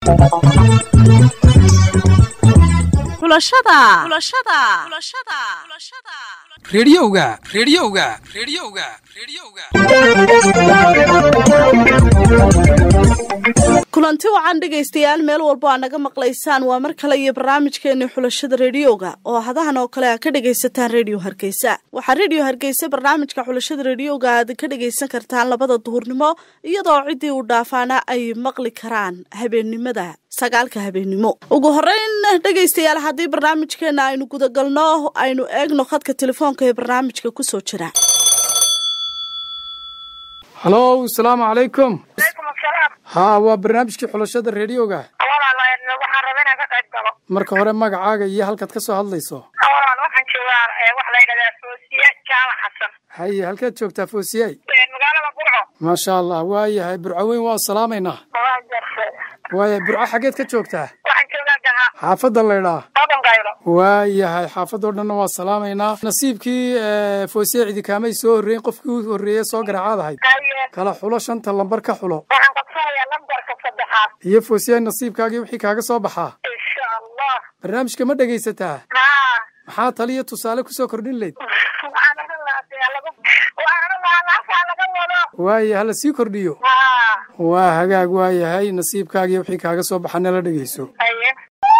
xulashada rediyoga rediyoga rediyoga rediyoga kulanti wacan dhegaystayaal meel walbo aa naga maqlaysaan waa mar kale iyo barnaamijkeeni xulashada rediyoga oo hadahan oo kale aa ka dhagaysataan rediyo hargeysa waxaa rediyo hargeysa barnaamijka xulashada rediyoga aad ka dhagaysan kartaan labada duhurnimo iyadoo ciddii u dhaafaana ay maqli karaan habeennimada sagaalka habeennimo ugu horeyn dhegaystayaal haddii barnaamijkeena aynu gudagalno aynu eegno khadka telefoonka ee barnaamijka kusoo jira halow asalaamu calaykum haa waa barnaamijkii xulashada rediyoga walaal waxaan raba inaan ka qayb galo marka hore magacaaga iyo halkaad ka soo hadlayso walaal waxaan joogaa waxa la yidhahdaa foosiye jaala xasan haye halkaad joogtaa foosiyay magaalada burco maasha allah waayahay burco weyn waa salaamaynaa waa jarse waayahay burco xaggeed ka joogtaa waxaan joogaa gaha xaafadda laydhaa odan qaylo waayahay xaafadoo dhanna waa salaamaynaa nasiibkii foosiye cidikaamay soo horreeyen qofkii u horreeye soo garaacaad ahayd haye kala xulo shanta lambar ka xulo waxaan qabsanayaa lambarka saddexaad iyo foosiye nasiibkaagii wixii kaaga soo baxaa insha allah barnaamijka ma dhegaysataa haa maxaa taliyo tusaale kusoo kordhin layd waxaan odhan lahaa dee lagu waxaan odhan lahaa laasaa laga wado waaye hala sii kordhiyo haa waa hagaag waayahay nasiibkaagii wixii kaaga soo baxa nala dhegayso haye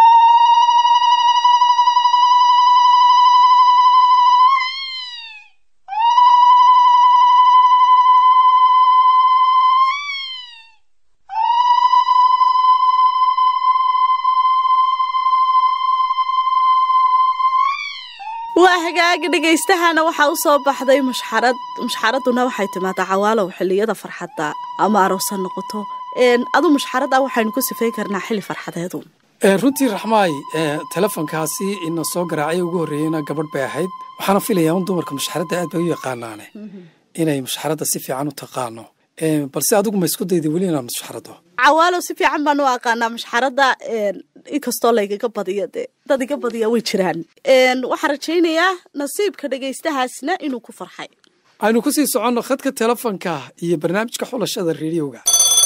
waa hagaaga dhagaystahana waxaa u soo baxday mushxarad mushxaraduna waxay timaadaa cawaalow xilliyada farxadda ama aroos ha noqoto adu mushxarada waxaynu ku sifay karnaa xilli farxadeedu runtii raxmaay telefonkaasi ina soo garaacay ugu horreeyeyna gabadh bay ahayd waxaana filayaa un dumarka mushxaradda aad bay u yaqaanaane inay mushxaradda si fiican u taqaano balse adigu ma isku dayda weli inaad mushxarado cawaalow si fiican baan u aqaanaa mushxaradda inkastoo laygaga badiyo dee dad iga badiya way jiraan waxaan rajaynayaa nasiibka dhegaystahaasna inuu ku farxay aynu ku sii soconno khadka telefonka iyo barnaamijka xulashada rediyoga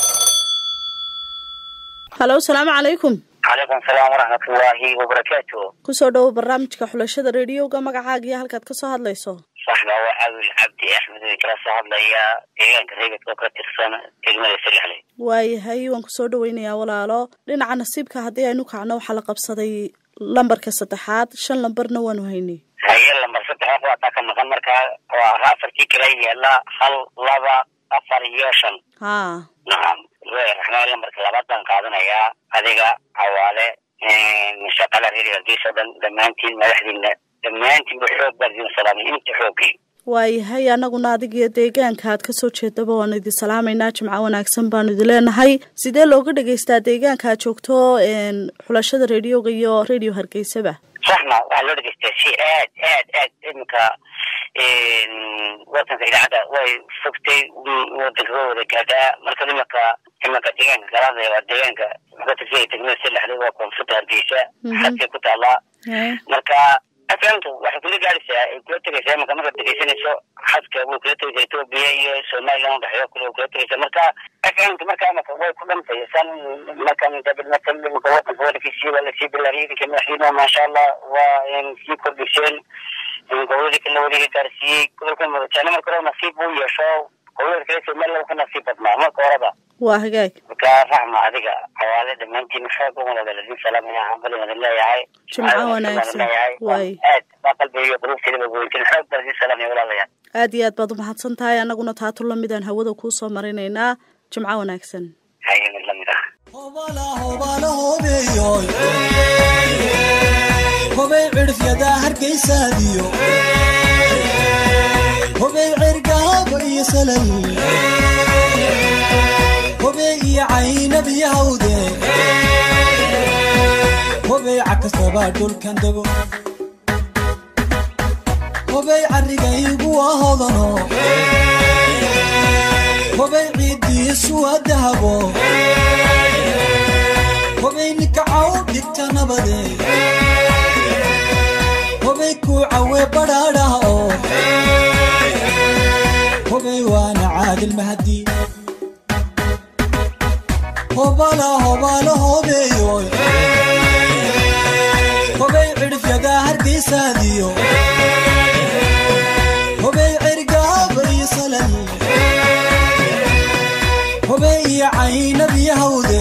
halo salaamu calaykum calaykum salaam waraxmatullaahi wabarakaatu kusoo dhowo barnaamijka xulashada rediyoga magacaaga iyo halkaad kasoo hadlayso saxba waa caawil cabdi axmed way kala soo hadlayaa deegaanka reegadka oo ka tirsan degmada salexle waayahay waan kusoo dhaweynayaa walaalo dhinaca nasiibka haddii aynu kacno waxaa la qabsaday lambarka saddexaad shan lambarna waanu haynay haye lambar saddex waataa ka maqan markaa waa afartii kala yaala hal laba afar iyo shan haa nacam raxmaan lambarka labaad baan qaadanayaa adiga cawaale shaqala reer hargeysa o dhan dhammaantiin madaxdiina dhammaantiinba xoog baan idin salaamay inta xoogii waayahay annaguna adigiyo deegaanka aad kasoo jeedaba waanu idin salaamaynaa jimco wanaagsan baanu idin leenahay sidee looga dhagaystaa deegaanka aad joogto xulashada rediyoga iyo radio hargeysaba saxma waxaa loo dhegeystaa si aad aad aad iminka wadanka idaacadda way fogtay wadanka waa wada gaadhaa marka iminka iminka deegaanka galaadaya waa deegaanka wuxuu ka tirsan degmada salexle waa koonfurta hargeysa xadkay ku taallaa marka afamtu waxay kula gaadhaysaa ay kula tegaysaa imanka markaad dhegeysanayso xadka way kula tegaysaa etoobiya iyo somaliland udhexeeyo kule way kula tegaysaa marka afamtu marka imaka way ku dhantay san marka marka imaka wadanka wadankiisii waa lasii bilaariyay idinka madaxdiina maasha allah waa sii kordhiseen goboladii kale wadiga gaarsiiyey gobolka madajaane marka hore nasiib uu yeesho gobolada kale somaliland ka nasiib badnaa marka horeba waa hagaag marka raxma adiga xawaale dhammaantiin xoog uga wada ladin salaamaya hambali wadan leeyahay jimco wanaagsan waay aad baa qalbiga iyo qulubteedaba goyntin xoog baa ladin salaamaya walaalayaal aad iyo aad baad umahadsan tahay annaguna taatu lamid aan hawada kuu soo marinaynaa jimco wanaagsan haye mid lamid ah hobay cidhifyada hargaysaadiyo hobay cergaabo iyo salal hobey iyo caynab iyo hawde hobey cakastaba dhulkan dego hobey carrigaygu waa hodano hobey ciiddiisu waa dahabo hobey nikacaw dhigta nabade hobey kuucawe badhaadhaha oo hobey waana caadil mahadi hobala hobala hobeeyoy hobay cidhifyadaa hargaysaadiyo hobay cergaaba iyo salal hobey iyo caynabiyo hawde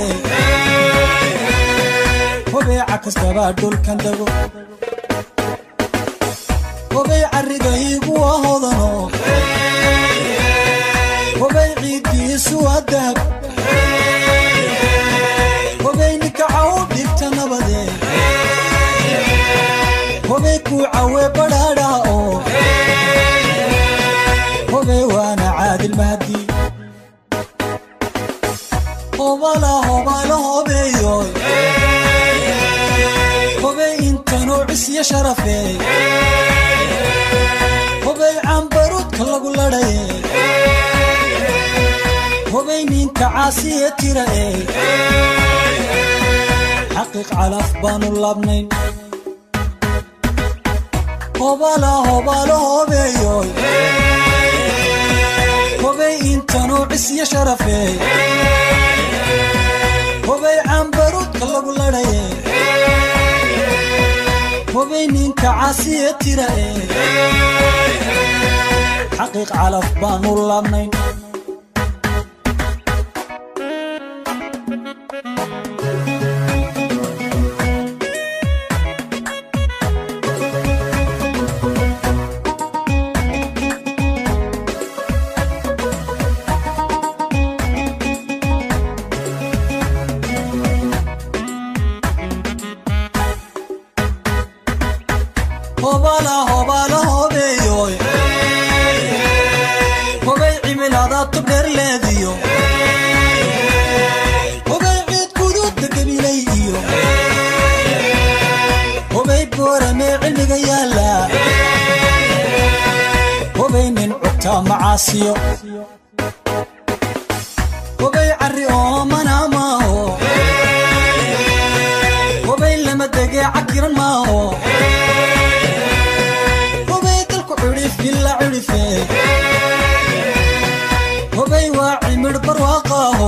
hobeeca kastabaa dhulkan dago hobay carrigaygu waa hodano hobay ciiddiisu waa dahab hobay nikacaw dhigta nabade hobay kuu cawe badhaadhaa oo hobay waana caadil mahdi hobala hobala hobeeyoy hobay intanuu cisyo sharafee hobay cambaruudka lagu ladhaye hobay ninka caasiye tira ee xaqiiq calaf baanu labnayn hobala hobala hobeeyoy hobay intanuu cisyo sharafee hobay cambaruudka lagu ladhaye hobay ninka caasiye tira ee xaqiiq calaf baanu labnayn hobala hobala hobeeyoy hobay cimilada tubdherleediyo hobay ciid guduudda gabilay iyo hobay booramee cilmiga yaalla hobay nin cugtaa macaasiyo hobay carri oo manaa maaho hobay lama degee cakiran maaho hobay dalku cidhif ila cidhife hobay waa cimidh barwaaqaaho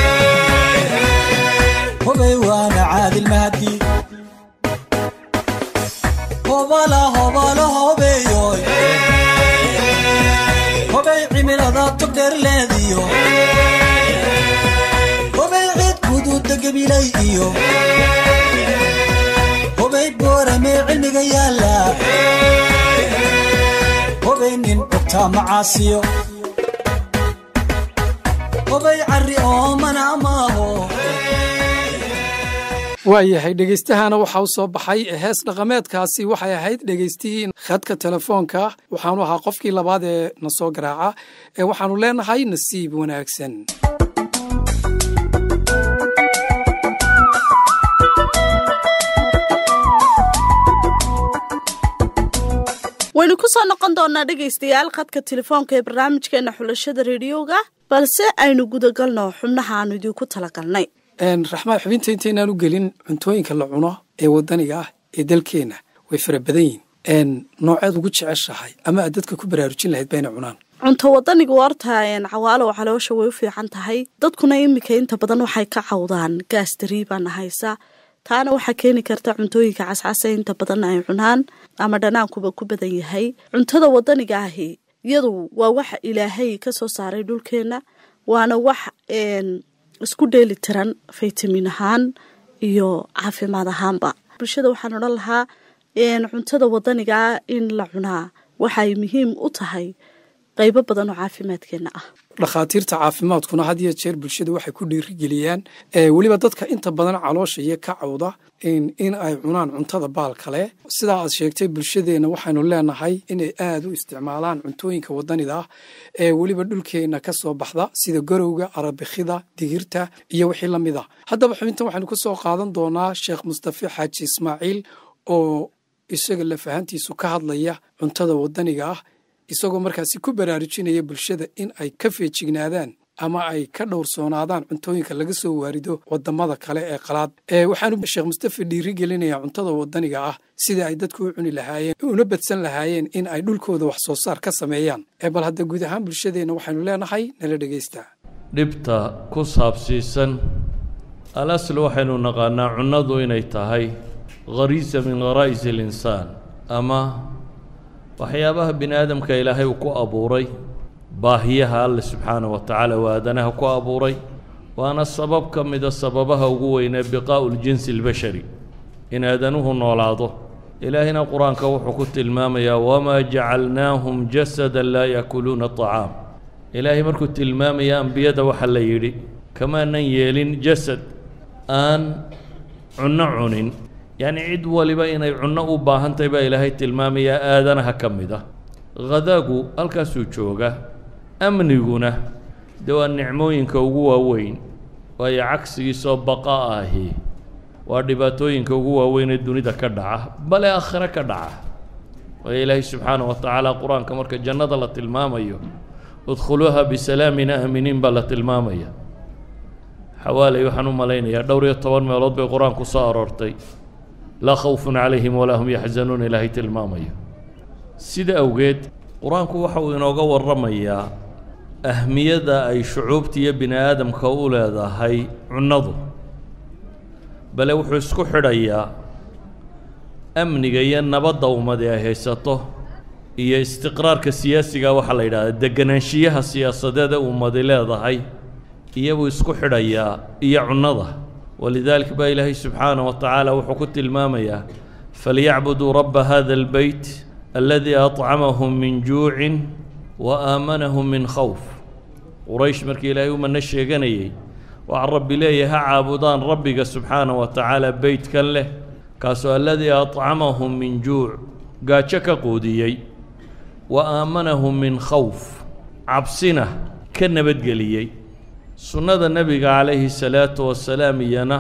hobay waana caadil mahdi hobala hobala hobeeyoy hobay cimilada tubdheerleediyo hobay ciid guduudda gabilay iyo hobay booramee cilmiga yaalla hobay nin cugtaa macaasiyo hobay carri oo manaa maaho waayahay dhegeystahana waxaa u soo baxay hees dhaqameedkaasi waxay ahayd dhegeystii khadka telefoonka waxaanu ahaa qofkii labaad ee na soo garaaca ee waxaanu leenahay nasiib wanaagsan waynu ku soo noqon doonaa dhegaystayaal khadka telefoonka ee barnaamijkeena xulashada rediyoga balse aynu gudagalno xubnaha aanu idinku talagalnay raxmaan xubinta intaynaan u gelin cuntooyinka la cuno ee wadaniga ah ee dalkeenna way fara badan yihin nooceed ugu jeceshahay ama aad dadka ku baraarujin lahayd bayna cunaan cunto wadanigu horta cawaalow caloosha way u fiican tahay dadkuna iminka inta badan waxay ka cawdaan gaas dariibaana haysa taana waxaa keeni karta cuntooyinka cascasa inta badan ay cunaan ama dhanaankuba ku badan yahay cuntada wadaniga ahi iyadu waa wax ilaahay ka soo saaray dhulkeenna waana wax isku dheeli tiran faytamin ahaan iyo caafimaad ahaanba bulshada waxaan odhan lahaa cuntada wadanigaa in la cunaa waxay muhiim u tahay qaybo badan oo caafimaadkeenna ah dhakhaatiirta caafimaadkuna had iyo jeer bulshada waxay ku dhiirigeliyaan weliba dadka inta badan caloosha iyo ka cawda in ay cunaan cuntada baal kale sidaa aad sheegtay bulshadeenna waxaynu leenahay inay aada u isticmaalaan cuntooyinka wadanida ah ee weliba dhulkeenna ka soo baxda sida garowga arabikida digirta iyo wixii la mid ah haddaba xubintan waxaynu ka soo qaadan doonaa sheekh mustafe xaaji ismaaciil oo isaga lafahantiisu ka hadlaya cuntada wadaniga ah isagoo markaasi ku baraarujinaya bulshada in ay ka feejignaadaan ama ay ka dhowrsoonaadaan cuntooyinka laga soo waarido wadamada kale ee qalaad waxaanu sheekh mustafe dhiiri gelinaya cuntada wadaniga ah sida ay dadku u cuni lahaayeen una badsan lahaayeen in ay dhulkooda wax soo saar ka sameeyaan bal hadda guud ahaan bulshadeenna waxaynu leenahay nala dhegaysta dhibta ku saabsiisan alasl waxaynu naqaanaa cunnadu inay tahay khariisa min kharaa'is alinsaan ama waxyaabaha bini aadamka ilaahay uu ku abuuray baahiyaha alle subxaanah wa tacaala waa aadanaha ku abuuray waana sabab ka mida sababaha ugu weynee biqaa'u ljinsi albashari in aadanuhu noolaado ilaahina qur-aanka wuxuu ku tilmaamayaa wamaa jacalnaahum jasada laa yaakuluuna طacaam ilaahay markuu tilmaamaya ambiyada waxaa la yidhi kamaanan yeelin jasad aan cunno cunin yacni cid waliba inay cunno u baahan tahay baa ilaahay tilmaamayaa aadanaha ka mid ah khadaagu halkaasuu jooga amniguna dee waa nicmooyinka ugu waaweyn waayo cagsigiisoo baqa ahi waa dhibaatooyinka ugu waaweyn ee dunida ka dhaca bale aakhire ka dhaca waayo ilaahay subxaanah wa tacaala qur-aanka marka jannada la tilmaamayo udkhuluuha bisalaamin aaminiin baa la tilmaamaya xawaaley waxaan u malaynayaa dhowr iyo toban meelood bay qur-aanku soo aroortay laa khawfun calayhim walaa hum yaxzanuun ilaahay tilmaamayo sida awgeed qur-aanku waxa uu inooga warramayaa ahmiyadda ay shucuubta iyo bini aadamka u leedahay cunnadu bale wuxuu isku xidhayaa amniga iyo nabadda ummadi ay haysato iyo istiqraarka siyaasiga waxaa la yidhahdaa deganaanshiyaha siyaasadeed ee ummadi leedahay iyabuu isku xidhayaa iyo cunnada walidaalika baa ilaahay subxaanah wa tacaala wuxuu ku tilmaamayaa falyacbuduu rabba hada albeyt aladii acamahum min juucin wa aamanahum min khawf quraysh markii ilaahay u manno sheeganayey waxaa rabbi leeyahay ha caabudaan rabbiga subxaanah wa tacaala beytkan leh kaasoo aladii acamahum min juuc gaajo ka quudiyey wa aamanahum min khawf cabsina ka nabadgeliyey sunnada nebiga calayhi salaatu wasalaam iyana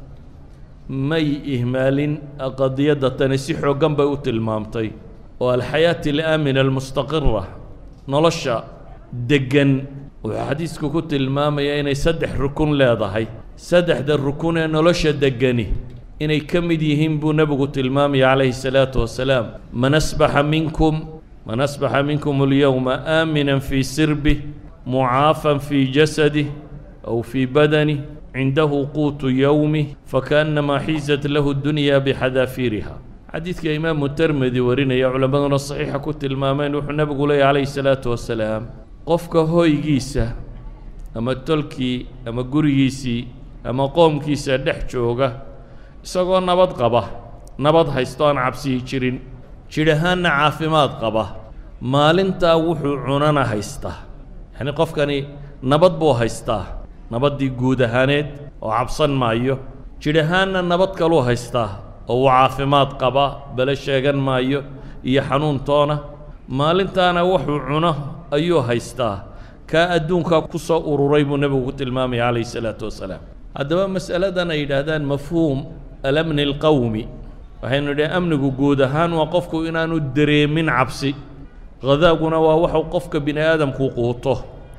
may ihmaalin qadiyadda tani si xooggan bay u tilmaamtay oo alxayaati alaamina almustaqira nolosha deggan wuxuu xadiisku ku tilmaamaya inay saddex rukun leedahay saddexda rukun ee nolosha deggani inay ka mid yihiin buu nebigu tilmaamaya calayhi salaatu wasalaam man asbaxa minkum man asbaxa minkum alyowma aaminan fii sirbih mucaafan fii jasadih aw fii badanih cindahu quutu yowmih fakaannamaa xiisat lahu dunya bixadaafiiriha xadiidka imaamu termedi warinaya culammaduna saxiixa ku tilmaameen wuxuu nebigu leeyahy calayhi salaatu wasalaam qofka hoygiisa ama tolkii ama gurigiisii ama qoomkiisa dhex jooga isagoo nabad qaba nabad haysto aan cabsiyi jirin jidh ahaanna caafimaad qaba maalintaa wuxuu cunana haystaa yacni qofkani nabad buu haystaa nabaddii guud ahaaneed oo cabsan maayo jidh ahaanna nabad kaluu haystaa oo uu caafimaad qaba bale sheegan maayo iyo xanuuntoona maalintaana wuxuu cuno ayuu haystaa kaa adduunkaa ku soo ururay buu nebigu ku tilmaamaya calayhi salaatu wasalaam haddaba mas'aladan ay yidhaahdaan mafhuum alamni alqowmi waxaynu nidhi amnigu guud ahaan waa qofku inaanu dareemin cabsi hadaaguna waa waxuu qofka bini aadamku quuto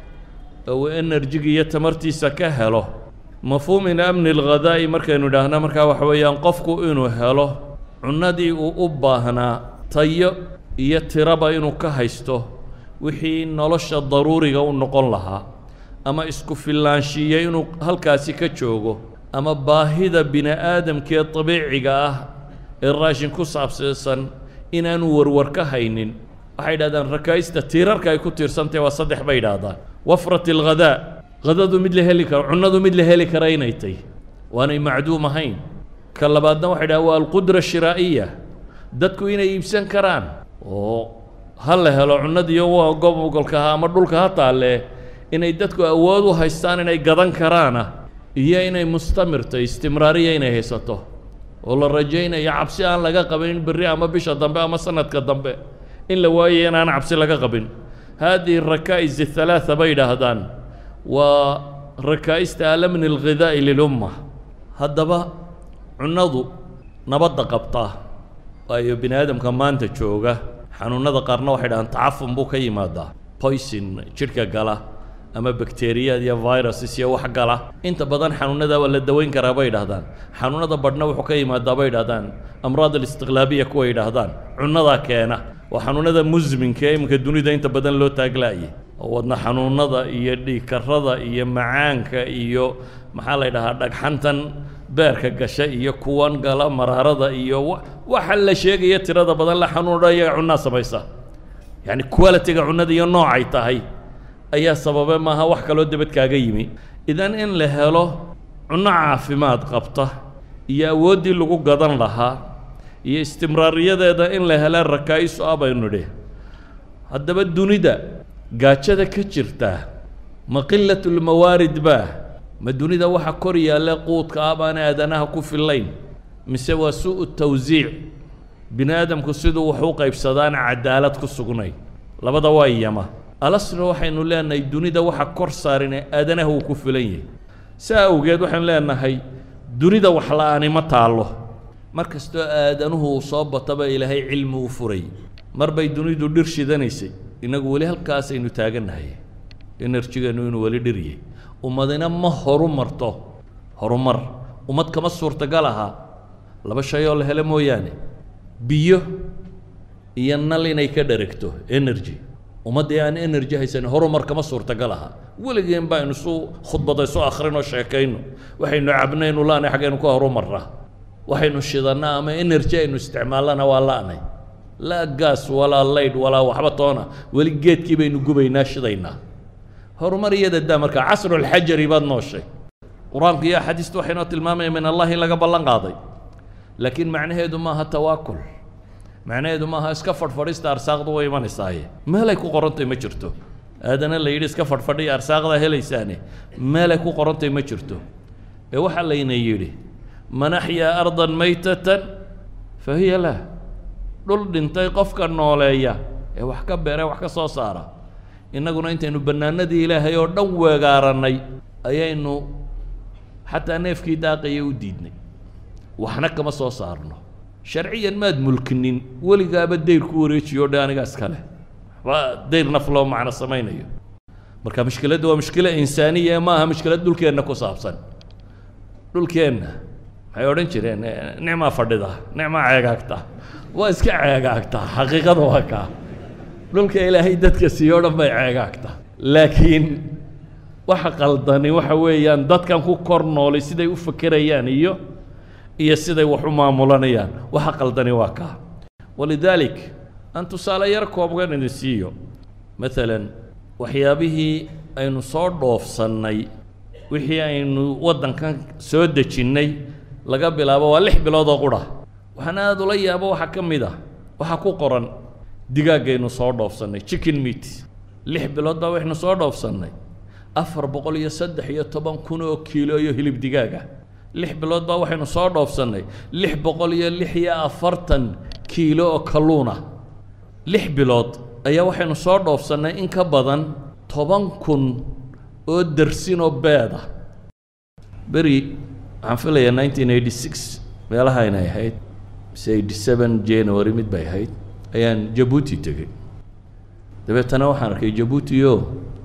oo uu enerjiga iyo tamartiisa ka helo mafhuumin amni alghadaa'i markaynu idhaahna markaa waxa weeyaan qofku inuu helo cunnadii uu u baahnaa tayo iyo tiraba inuu ka haysto wixii nolosha daruuriga u noqon lahaa ama isku fillaanshiiya inuu halkaasi ka joogo ama baahida bini aadamkee dabiiciga ah ee raashin ku saabsiisan inaanu warwar ka haynin waxay yidhahdaan rakaa'ista tiirarka ay ku tiirsantahy waa saddex bay yidhaahdaan wafrat alghadaa hadadu mid la heli karo cunnadu mid la heli kara inay tay waanay macduum ahayn ka labaadna waxay dhahaan waa alqudra shiraa'iya dadku inay iibsan karaan oo ha la helo cunnadiiyo waa gobogolka ha ama dhulka ha taalle inay dadku awood u haystaan inay gadan karaana iyo inay mustamirto istimraariya inay haysato oo la rajaynayo cabsi aan laga qabin berri ama bisha dambe ama sanadka dambe in la waayayo inaan cabsi laga qabin haadihi rakaa'is athalaatha bay yidhaahdaan waa rakaa'ista alamni alghidaa'i lilumma haddaba cunnadu nabadda qabtaa waayo bini aadamka maanta jooga xanuunnada qaarna waxay dhahaan tacafun buu ka yimaadaa poison jidhka gala ama bakteriyad iyo viruses iyo wax gala inta badan xanuunnada waa la daweyn karaa bay yidhahdaan xanuunnada badhna wuxuu ka yimaadaa bay yidhahdaan amraad alistiqlaabiya kuwa yidhaahdaan cunnadaa keena waa xanuunnada musminka ee iminka dunida inta badan loo taaglaayay oo wadna xanuunada iyo dhiigkarada iyo macaanka iyo maxaa la ydhahaa dhagxantan beerka gasha iyo kuwan gala maraarada iyo waxa la sheegaya tirada badan la xanuuna iyaga cunnaa samaysa yacni qualitiga cunnada iyo noocay tahay ayaa sababe maaha wax kaloo debad kaaga yimi idan in la helo cunno caafimaad qabta iyo awooddii lagu gadan lahaa iyo istimraariyadeeda in la hela rakaa'isu ah baynu nidhi haddaba dunida gaajada ka jirta ma qilatulmawaarid baa ma dunida waxa kor yaalla quudka ah baan aadanaha ku fillayn mise waa su'u tawsiic bini aadamku siduu wax u qaybsadaan cadaalad ku sugnayn labada waa iyama alasna waxaynu leenahay dunida waxa kor saarine aadanaha uu ku filan yahay saa awgeed waxaynu leenahay dunida wax la-aani ma taallo mar kastoo aadanuhu uu soo bataba ilaahay cilmi u furay mar bay dunidu dhir shidanaysay innagu weli halkaasaynu taagannahay enerjigeennu inuu weli dhiryay ummadina ma horu marto horumar ummad kama suurtagal aha laba shay oo la helo mooyaane biyo iyo nal inay ka dheregto energy ummaddii aan energy haysanin horumar kama suurtagal aha weligeen baynu isu khudbada isu akhrino sheekayno waxaynu cabnaynu la'nay xaggaynu ka horumarnaa waxaynu shidannaa ama energy aynu isticmaallana waa la'nay laa gaas walaa laydh walaa waxba toona weli geedkii baynu gubaynaa shidaynaa horumar iyada daa markaa casrulxajari baad nooshay qur-aanku iyo axaadiistu waxay noo tilmaamayaan min allah in laga ballan qaaday laakiin macnaheedu maaha tawaakul macnaheedu maaha iska fadhfadhista arsaaqdu way imanaysaaye meelay ku qorantay ma jirto aadana la yidhi iska fadhfadhiya arsaaqdaa helaysaane meelay ku qorantay ma jirto ee waxaa layna yidhi man axyaa ardan maytatan fa hiya lah dhul dhintay qofka nooleeya ee wax ka beera wax ka soo saara innaguna intaynu bannaanadii ilaahay oo dhan weegaarannay ayaynu xataa neefkii daaqaya u diidnay waxna kama soo saarno sharciyan maad mulkinin weligaaba dayr ku wareejiyo dhe anigaas kale waxba dayr naf loo macno samaynayo marka mushkiladda waa mushkilo insaaniya ee ma aha mushkilad dhulkeenna ku saabsan dhulkeenna waxay odhan jireen nicmaa fadhida nicmaa ceegaagta waa iska ceegaagtaa xaqiiqada waa kaa dhulka ilaahay dadka siiyo o dhan bay ceegaagta laakiin waxa qaldani waxa weeyaan dadkan ku kor noolay siday u fekerayaan iyo iyo siday wax u maamulanayaan waxa qaldani waa kaa walidaalik aan tusaale yar koobgan idin siiyo maalan waxyaabihii aynu soo dhoofsannay wixii aynu waddankan soo dejinnay laga bilaabo waa lix bilood oo qudha waxaan aada ula yaabo waxaa ka mid ah waxaa ku qoran digaaggaynu soo dhoofsannay chicken meat lix bilood baa waxaynu soo dhoofsannay afar boqol iyo saddex iyo toban kun oo kiilo iyo hilib digaaga lix bilood baa waxaynu soo dhoofsannay lix boqol iyo lix iyo afartan kiilo oo kalluuna lix bilood ayaa waxaynu soo dhoofsannay in ka badan toban kun oo dersin oo beeda beri waxaan filayaa nineteen eighty six meelaha inay ahayd mise eighty seven january mid bay ahayd ayaan jabuuti tegey dabeetana waxaan arkay jabuuti o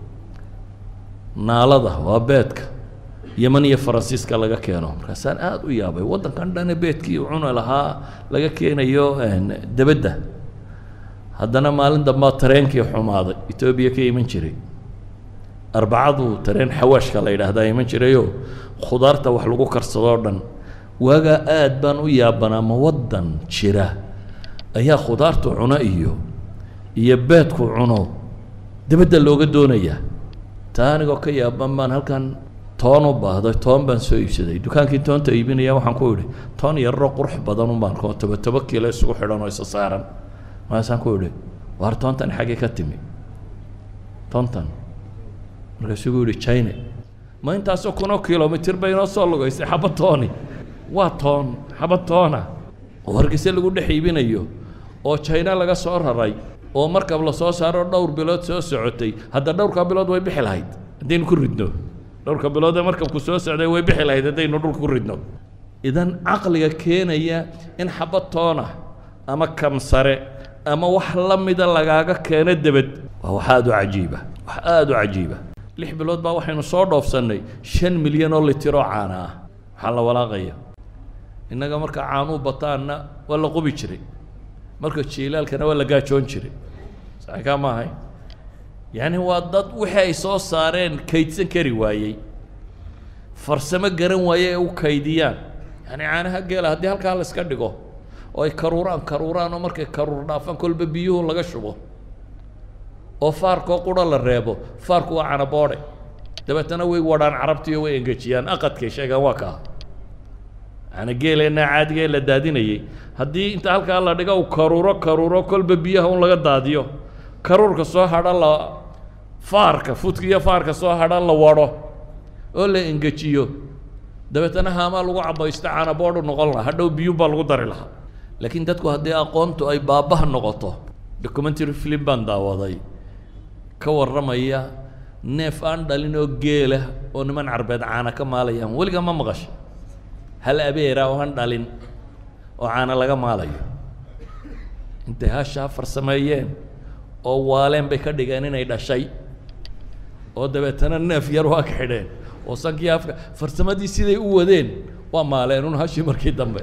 naalada waa beedka yeman iyo faransiiska laga keeno markaasaan aada u yaabay waddankan dhane beedkii cuna lahaa laga keenayo debedda haddana maalin dambaa tareenkii xumaaday etoobiya ka iman jiray arbacadu tareen xawaashka la yidhaahdaa iman jirayoo khudaarta wax lagu karsadoo dhan waagaa aad baan u yaabanaa ma waddan jira ayaa khudaartu cuno iyo iyo beedku cuno debedda looga doonayaa taa anigoo ka yaaban baan halkan toon u baahday toon baan soo iibsaday dukaankii toonta iibinaya waxaan ku idhi toon yararoo qurux badan un baan koo toba toba kiilo isugu xidhan oo isa saaran markaasaan ku idhi waar toontan xaggee ka timi toontan markaasuu gu yidhi china ma intaasoo kunoo kilomitir bay inoo soo lugaysay xaba tooni waa toon xaba toona oo hargeyse lagu dhex iibinayo oo china laga soo raray oo markab la soo saaro dhowr bilood soo socotay hadda dhowrkaa bilood way bixi lahayd haddaynu ku ridno dhowrka bilood ee markabku soo socday way bixi lahayd haddaynu dhulka ku ridno idan caqliga keenaya in xaba toona ama kamsare ama wax la mida lagaaga keeno debed waa wax aada u cajiiba wax aada u cajiiba lix bilood baa waxaynu soo dhoofsannay shan milyan oo litiroo caana ah waxaa la walaaqaya innaga marka caanuu bataanna waa la qubi jiray marka jiilaalkana waa la gaajoon jiray saxikaa ma ahay yacni waa dad wixii ay soo saareen kaydsan kari waayey farsamo garan waaye ay u kaydiyaan yacni caanaha geela haddii halkaa la iska dhigo oo ay karuuraan karuuraan oo markay karuur dhaafaan kolba biyuhu laga shubo oo faarkoo qura la reebo faarku waa canaboodhe dabeetana way wadhaan carabtiiyo way engejiyaan aqadkay sheegaan waa kaa yani geeleenna caadiga ee la daadinayay haddii inta halkaa la dhigo u karuuro karuuro kolba biyaha un laga daadiyo karuurka soo hadha la faarka fudka iyo faarka soo hadha la wadho oo la engejiyo dabeetana haamaa lagu cabaysto canaboodhu noqon lahaa hadhow biyuun baa lagu dari lahaa laakiin dadku haddii aqoontu ay baabaha noqoto documentary film baan daawaday ka warramaya neef aan dhalin oo geela oo niman carbeed caana ka maalayaan weligaa ma maqasho hal abeera oo aan dhalin oo caana laga maalayo intay hashaa farsameeyeen oo waaleen bay ka dhigeen inay dhashay oo dabeetana neef yar waa ka xidheen oo sankii afka farsamadii siday u wadeen waa maaleen un hashii markii dambe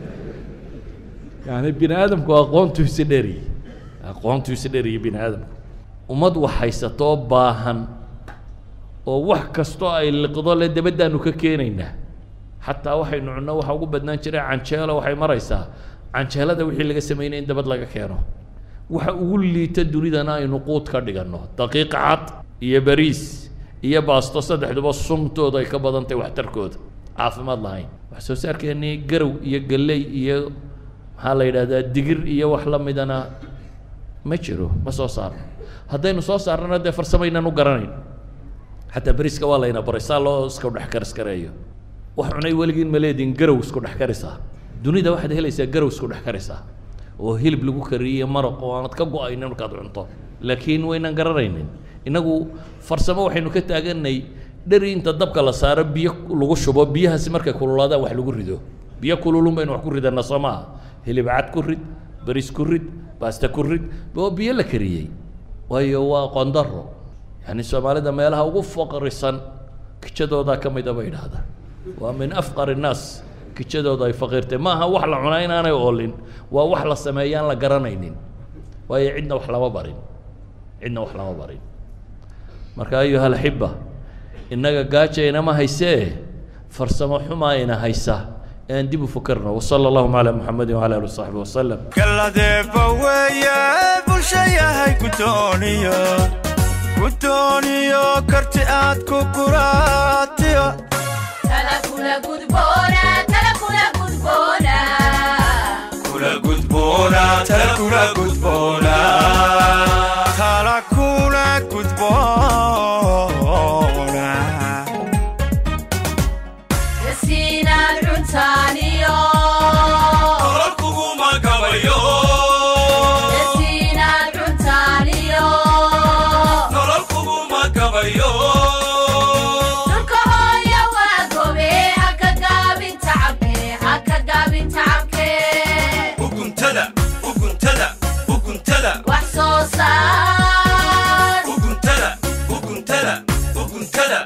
yani bini aadamku aqoontu isi dheriye aqoontu isi dheriye bini aadamku ummad wax haysatoo baahan oo wax kastoo ay liqdo le dabaddaanu ka keenaynaa xataa waxaynu cunno waxa ugu badnaan jiray canjeelo waxay maraysaa canjeelada wixii laga sameynaya in dabad laga keeno waxa ugu liita dunidana aynu quud ka dhiganno daqiiq cad iyo bariis iyo baasto saddexduba sumtooda ay ka badan tahay waxtarkooda caafimaad lahayn wax soo saarkeennii garow iyo galley iyo maxaa la yidhahdaa digir iyo wax la midana ma jiro ma soo saarno haddaynu soo saarnana dee farsamaynan u garanayn xataa beriska waa layna baray saa loo isku dhex karis kareeyo wax cunay weligiin ma leediin garow isku dhex karisaa dunida waxaad helaysaa garow isku dhex karisaa oo hilib lagu kariyey maraq oo aanad ka go-aynin markaad cunto laakiin waynan garanaynin innagu farsamo waxaynu ka taaganay dheri inta dabka la saaro biyo lagu shubo biyahaasi markay kululaadaan wax lagu rido biyo kululun baynu wax ku ridanaa soo maaha hilib cad ku rid bariis ku rid baasta ku rid oo biyo la kariyey waayo waa qondaro yani soomaalida meelaha ugu faqrisan kijadoodaa ka mida bay idhaahdaan waa min afqar innaas kijadooda ay faqiirtay ma aha wax la cunaa inaanay oolin waa wax la sameeyaan la garanaynin waayo cidna wax lama barin cidna wax lama barin marka ayuha alaxiba innaga gaajaynama haysee farsamo xumaa ina haysa aan dib u fakarno wasala allahuma calaa muxamedin wcala ali wasaxbi wasalam galadeeba weeye bulsha yahay gudooniyo gudooniyo karti aad ku kuraatiyo kula gudboona tala kula gudboona tala kula gudboona nolol kuguma gabayo nolol kuguma gabayo uguntada uguntada uguntada uguntada uguntada uguntada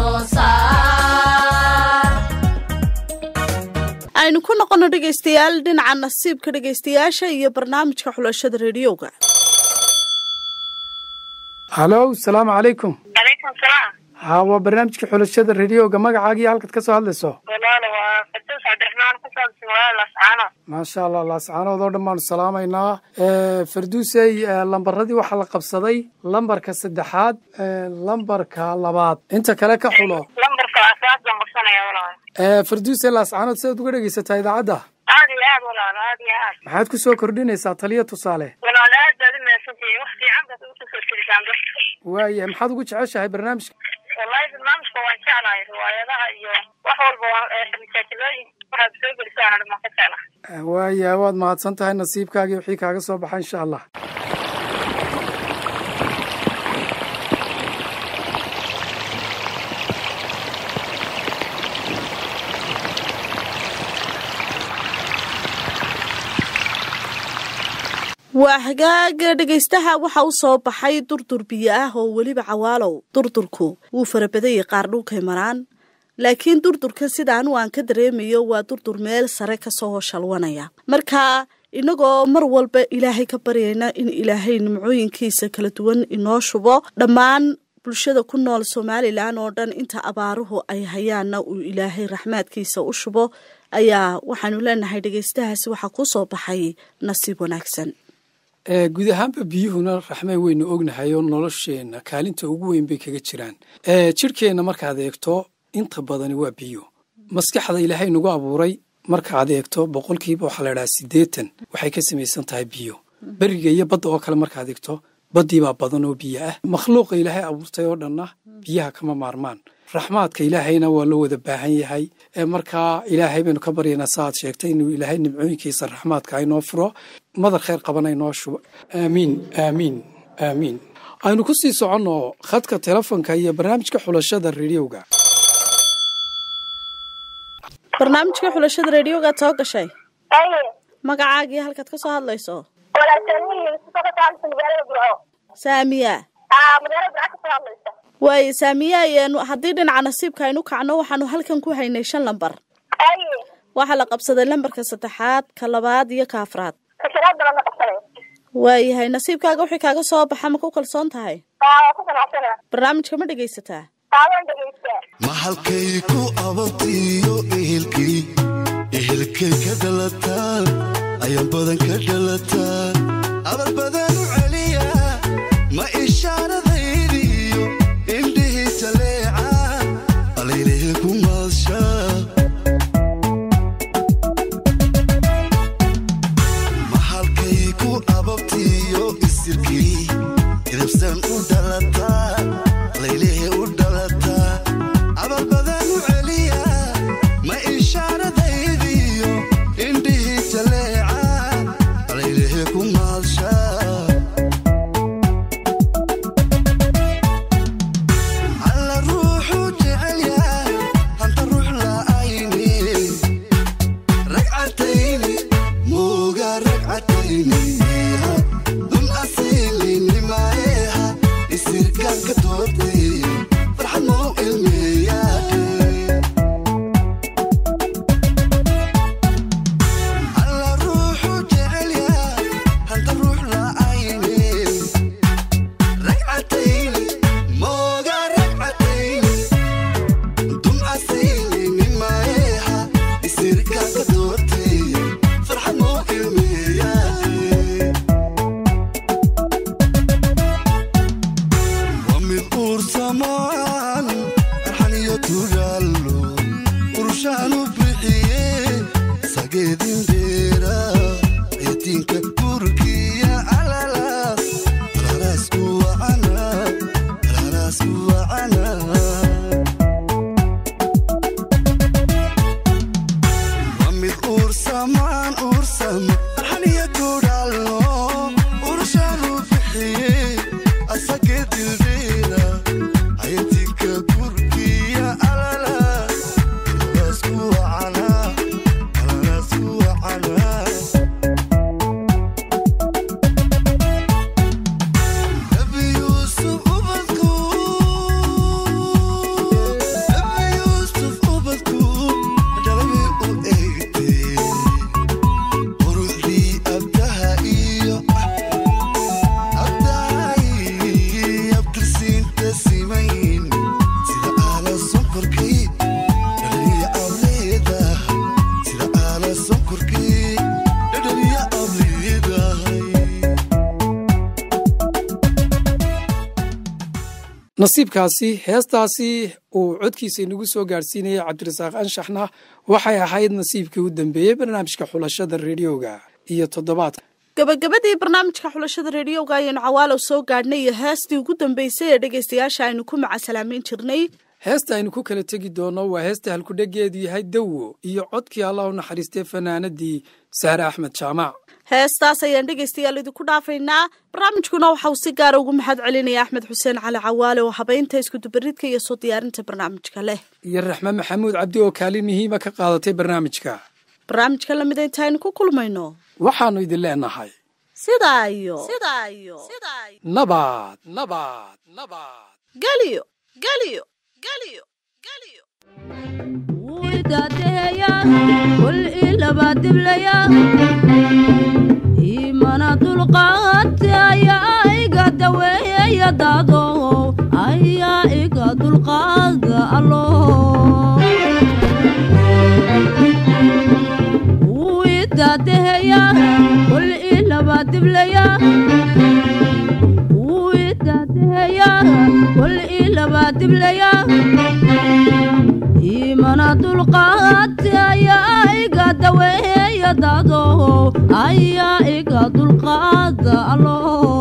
aynu ku noqono dhegaystayaal dhinaca nasiibka dhegaystayaasha iyo barnaamijka xulashada rediyoga halow salaamu calaykum calaykum salaam ha waa barnaamijka xulashada rediyoga magacaagii halkaad ka soo hadlayso walaalo waa fatus cabdiraxmaan ku saabsan walaal lascaano maasha allah laascaanood oo dhan baanu salaamaynaa farduusey lambaradii waxaa la qabsaday lambarka saddexaad lambarka labaad inta kale ka xulo lambarka asaas baan qabsanaya walaal farduusey laascaanood sidaad uga dhegaysataa idaacadda aad iyo aad walaal aad iyo aad maxaad ku soo kordhinaysaa taliya tusaale walaal aad baad u mahadsantihiin wax fiican baad ugu soo jirisaan dadka waayahay maxaad ugu jeceshahay barnaamijka wallahi barnaamijka waan jeclahay riwaayadaha iyo wax walba waan masaajilooyinka waxaad soo gelisaan dhan waan ka jeclahay waayahay waad mahadsan tahay nasiibkaagii wixii kaaga soo baxa insha allah waa hagaaga dhegaystaha waxa u soo baxay durdur biyo ah oo weliba cawaalow durdurku wuu farabadayay qaar dhulkay maraan laakiin durdurka sidaan aan ka dareemayo waa durdur meel sare kasoo shalwanaya marka inagoo mar walba ilaahay ka baryayna in ilaahay nimcooyinkiisa kala duwan inoo shubo dhammaan bulshada ku nool somalilan oo dhan inta abaaruhu ay hayaanna uu ilaahay raxmaadkiisa u shubo ayaa waxaanu leenahay dhegeystahaasi waxaa ku soo baxay nasiib wanaagsan guud ahaanba biyuhuna raxmeen weynu ognahay oo nolosheenna kaalinta ugu weyn bay kaga jiraan jidhkeenna markaad eegto inta badani waa biyo maskaxda ilaahay nagu abuuray markaad eegto boqolkiiba waxaa la idhaha siddeetan waxay ka samaysan tahay biyo beriga iyo badda oo kale markaad eegto baddiibaa badan oo biyo ah makhluuqa ilaahay abuurtay oo dhanna biyaha kama maarmaan raxmaadka ilaahayna waa loo wada baahan yahay markaa ilaahay baynu ka baryaynaa saaad sheegtay inuu ilaahay nimcooyinkiisa raxmaadka aynoo furo madar khayr qabana inoo shubo aamiin aamiin aamiin aynu ku sii soconno khadka telefonka iyo barnaamijka xulashada rediowga barnaamijka xulashada rediyogaad soo gashay aye magacaagii halkaad ka soo hadlayso walaaltanihi kasoo hadlaysa magaalada burco saamiya aa magaalada burco kasoo hadlaysa waaye saamiya ayaanu haddii dhinaca nasiibka aynu kacno waxaanu halkan ku haynay shan lambar aye waxaa la qabsaday lambarka saddexaad ka labaad iyo ka afraad ka shanaad baan la qabsanay waayahay nasiibkaaga wixii kaaga soo baxa ma ku kalsoon tahay aa waa ku qanacsana barnaamijka ma dhegaysataa aa waan dhegeystaa ma halkay ku ababtiyo ehelkii ehelkay ka dhalataan ayaan badan ka dhalataan abal badan u celiya ma ishaaradaydiyo indhihii jaleeca alaylehe ku maadshaa ma halkay ku ababtiyo isirkii idibsan u dhalataa laylehe u dhalataa abal badan u celiya ma ishaaradaydiyo indhihii jaleeca alaylehe ku maadshaa alla ruuxu jecelya hanta ruux la'ayni ragcatayni mooga ragcatayni dun asiilinimaeha isirkaanka doortay farxad mau ilmeeyaade alla ruuxu jecelya hanta ruux la'ayni ragcatayni mooga ragcatayni dun asiilinimaeha isirkaanka doortay farxad mau ilmeeyaade waa mid uursamaan arxaniyo tugaalo urushaan u bixiye sageedin dheera eetiinka turkiya alalaas alalaas ku wacana alalaas ku wacana waa mid uursamaan uursama arxaniyo tugaalo urushaan u bixiye asage dildheera ayatinka kurkiya alalaas alalaas ku wacana alalaas ku wacana nabi yuusuf ubadku nabi yuusuf ubadku dhalabi u eegtee quruxdii abdaha iyo abdahay abtirsiinta simayn sida aala sonkorkii dhadhaniya ableedahay sida aala sonkorkii dhadhaniya ableedahay nasiibkaasi heestaasi uu codkiisa inagu soo gaadhsiinayay cabdirasaaq anshaxna waxay ahayd nasiibkii u dambeeyey barnaamijka xulashada rediyoga iyo toddobaadka gabagabadii barnaamijka xulashada rediyoga ayaynu cawaalow soo gaadhnay iyo heestii ugu dambeysay ee dhegaystayaasha aynu ku macasalaameyn jirnay heesta aynu ku kala tegi doono waa heesta halkudhegeedu yahay dawo iyo codkii allah u naxariistay fanaanadii sahre axmed jaamac heestaas ayaan dhegaystayaal idinku dhaafaynaa barnaamijkuna waxa uu si gaara ugu mahad celinaya axmed xuseen cali cawaale oo habeynta iskudubaridka iyo soo diyaarinta barnaamijka leh iyo raxme maxamuud cabdi oo kaalin muhiima ka qaadatay barnaamijka barnaamijka lamid intaynu ku kulmayno waxaannu idin leenahay sidaa iyo sidaa iyo nabad nabad nabad geliyo geliyo geliyo geliyo wuu idaadeeyaa kul ilaba diblaya dadow ayaa iga dulqaada allo wuu idaadeheya kol ilaba diblaya wuu idaadeheya kol ilaba diblaya imana dulqaati ayaa iga daweeya dadow ayaa iga dulqaada allo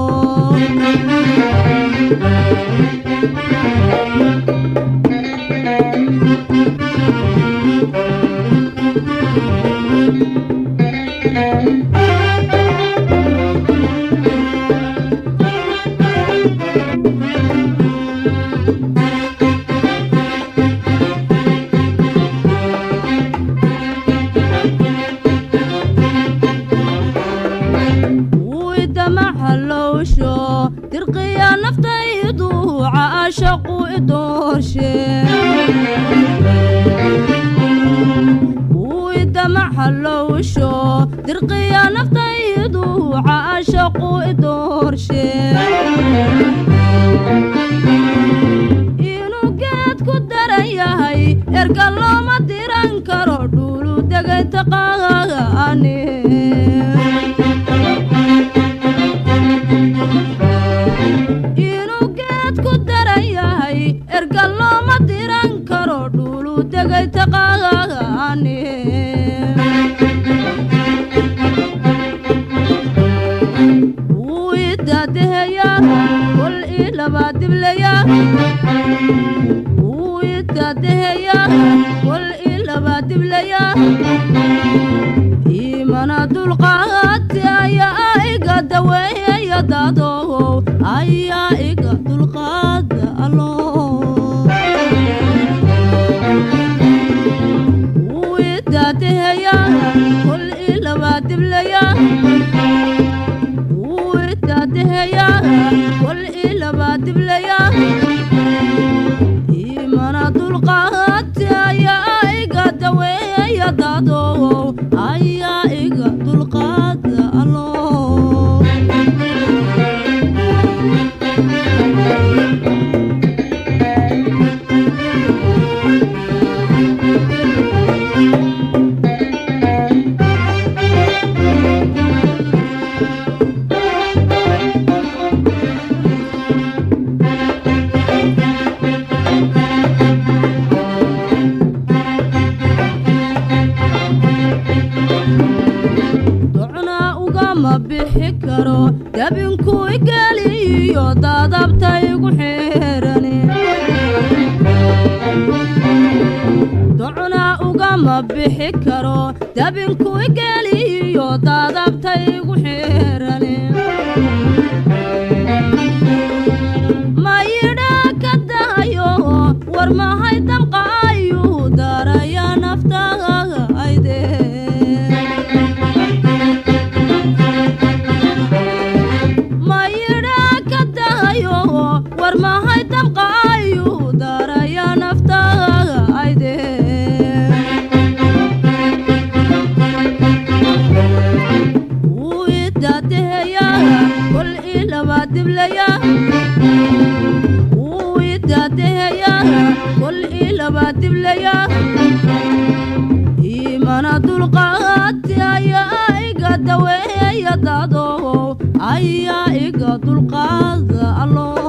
wuu idamaxalowsho dirqiya naftaydu caashaqu idoorshe wuu idamaxalowsho dirqiya naftaydu caashaqu idoorshe inuu geed ku daran yahay erga looma diran karo dhulu degay taqaane inuu geed ku daran yahay erga looma diran karo dhulu degay taqaane wuu idaadeheya kol ilaba diblaya wuu idaadeheya kol ilaba diblaya imana dulqaati ayaa iga daweeya dadow ayaa iga dulqaada allo wuu idaadeheya kol ilaba diblaya wuu idaadeheya kol ilaba diblaya imana dulqaati ayaa iga daweeya dadow ayaa iga dulqaada allo docna ugama bixi karo dabinku igeliyo dadabta igu xeerane docna ugama bixi karo dabinku igeliyo dadabta igu xeerane mayidha ka dahayo war mahay damqaayu daraya naftaga ayde mayidha ka dahayo war mahay damqaayu daraya naftaga ayde wuu idaadeheya kol ilaba diblaya wuu idaadeheya kol ilaba diblaya imana dulqaati ayaa iga daweeya dadow ayaa iga dulqaada allo